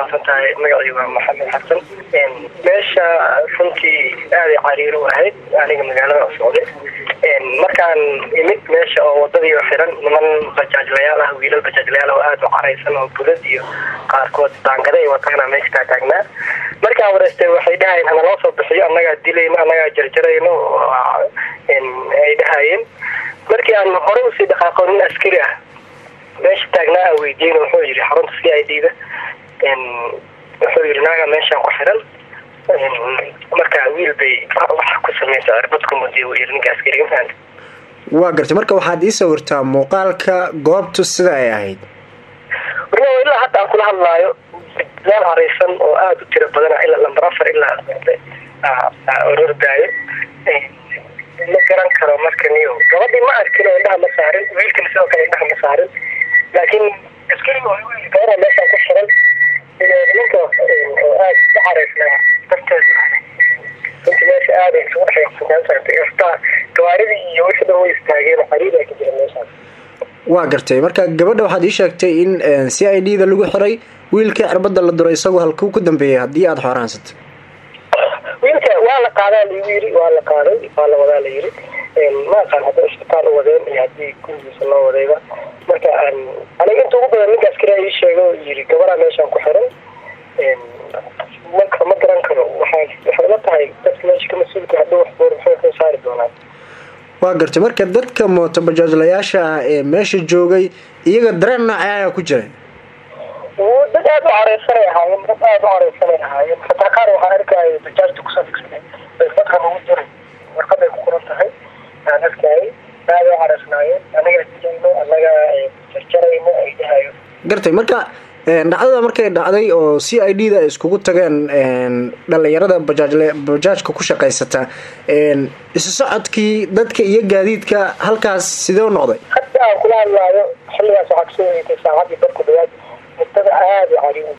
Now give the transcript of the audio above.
umahadsan tahay magacii waa maxamed xasan meesha runtii aaday cariiro u ahayd aniga magaalada socday markaan imid meesha oo wadadii xiran niman bajaajlayaal ah wiilal bajaajlayaal oo aada u caraysan oo bulad iyo qaarkood daangada ay wataana meesha taataagnaa markaan wareystay waxay dhahayeen hana loo soo bixiyo annagaa dilayno annagaa jarjarayno ay dhahayeen markii aan hore usii dhaqaaqo nin askari ah meesha taagnaa a weydiin wuxuu yidhi xarunta c i d da wuxuu yidhi naaga meeshaan ku xiran marka wiil bay wax ku sameysa cirbad ku mudiy uu yidhi ninka askariga maanta waa gartay marka waxaad ii sawirtaa muuqaalka goobtu sida ay ahayd warna ilaa hadda aan kula hadlaayo meel hareysan oo aada u tiro badana ilaa lambar afar ilaa orordaayo ma garan karo marka niyo gabadhii ma arkin oo indhaha ma saarin wiilkana sidoo kale indhaha ma saarin laakiin askariga gabadha meeshaan ku xiran ninka oo aada u xareysnaa darteed runti meesha aada isugu dhexyaqsantaa gawaaridii iyo wixii dhan way istaageen xariiraa ka jira meeshaas waa gartay marka gabadha waxaad ii sheegtay in c i d da lagu xiray wiilkii cirbada la duray isagoo halkuu ku dambeeyay haddii aada xooraansatay wiilka waa la qaadaa lagu yiri waa la qaaday waa la wadaa la yiri ma aqaan hadday isbitaal u wadeen iyo haddii gurigiisa loo wadayba marka aniga inta ugu badan ninka askari ii sheega oo yiri gabaraa meeshaan ku xiran ma ma garan karo waxaa waxay la tahay dadka meesha ka mas-uulka haddii wax boor maxay soo saari doonaan waa gartay marka dadka mooto bajaajlayaasha ah ee meesha joogay iyaga dareen noocee ayaa ku jira dad aada u careysanay ahaayeen dad aada u careysanay ahaayeen hataa qaar waxaa arkaya bajaajta kusoo figsatay warqadkan ugu jiray warqaday ku qoran tahay aan arkayay aada u careysnaayeen anagaa dilayno anagaa jarjarayno ay dhahayo gartay marka dhacdada markay dhacday oo c i d da ay iskugu tageen dhalinyarada bajaajle bajaajka ku shaqaysata isu socodkii dadka iyo gaadiidka halkaas sidee u noqday hadda aan kula hadlaayo xilligaas waxaa kasoo wareegtay saacadii dadku dhawaad mudada aada u cariyo